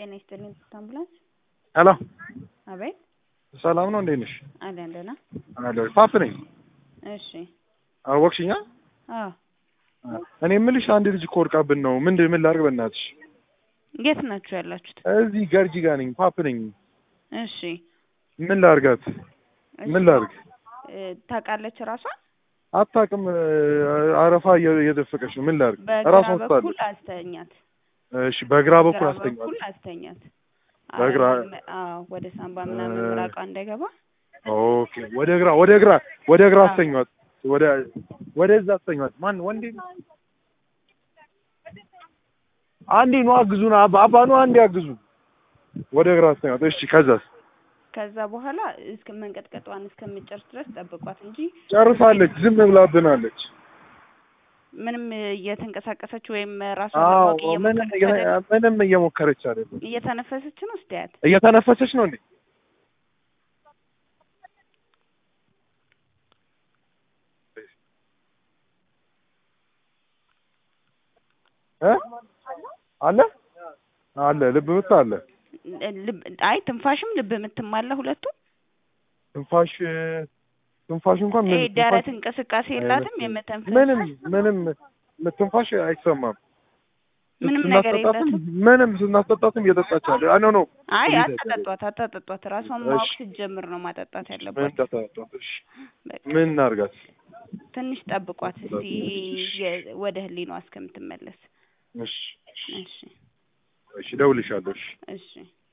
ጤና ይስጥልኝ አምቡላንስ። ሄሎ አቤት ሰላም ነው? እንዴት ነሽ? አለን ደህና። አለሁ። ፓፕ ነኝ። እሺ አወቅሽኛ? አዎ እኔ የምልሽ አንድ ልጅ እኮ ወድቃብን ነው። ምን ምን ላድርግ በእናትሽ? የት ናችሁ ያላችሁት? እዚህ ገርጂ ጋር ነኝ። ፓፕ ነኝ። እሺ ምን ላድርጋት? ምን ላድርግ? እ፣ ታውቃለች ራሷን አታውቅም። አረፋ እየ- እየደፈቀች ነው። ምን ላድርግ? በግራ ራሷን በኩል ስታለች። አስተኛት። እሺ፣ በግራ በኩል በግራ አስተኛት። በኩል አስተኛት። በግራ- አይ፣ አዎ ወደ ሳምባ ምናምን እ፣ ምራቋ እንዳይገባ ኦኬ። ወደ ግራ ወደ ግራ ወደ ግራ አዎ። አስተኛት። ወደ ወደዛ አስተኛት። ማን ወንዴ? አንዴ ነው አግዙን። አባ አባ ነው አንዴ አግዙ። ወደ ግራ አስተኛት። እሺ፣ ከዛስ? ከዛ በኋላ እስከ መንቀጥቀጧን እስከምጨርስ ድረስ ጠብቋት እንጂ ጨርሳለች። ዝም ብላብናለች። ምንም እየተንቀሳቀሰች ወይም ራሷን አዎ ለማወቅ ምንም እየሞከረች አይደለም። ምንም እየሞከረች አይደለም። እየተነፈሰች ነው። እስቲያት እየተነፈሰች ነው እንዴ? እ አለ አለ ልብ ምት አለ ልብ አይ ትንፋሽም ልብ ምትማለ ሁለቱም ትንፋሽ ትንፋሽ እንኳን ይሄ ምን ደረት ትንፋሽ እንቅስቃሴ የላትም አይመስልም። የመተንፈስ ምንም ምንም ትንፋሽ አይሰማም። ምንም ነገር ስናስጠጣትም የላትም። ምንም ስናስጠጣትም እየጠጣች አለ አይ ኖ ኖ አይ እየጠጣች አታጠጧት፣ አታጠጧት። ራሷን እሺ። ማወቅ ስትጀምር ነው ማጠጣት ምን ያለባት። እንዳታጠጣት እሺ በቃ ምን እናድርጋት ትንሽ ጠብቋት እስቲ የ- ወደ ህሊናዋ እስከምትመለስ። እሺ እሺ እሺ እደውልልሻለሁ እሺ እሺ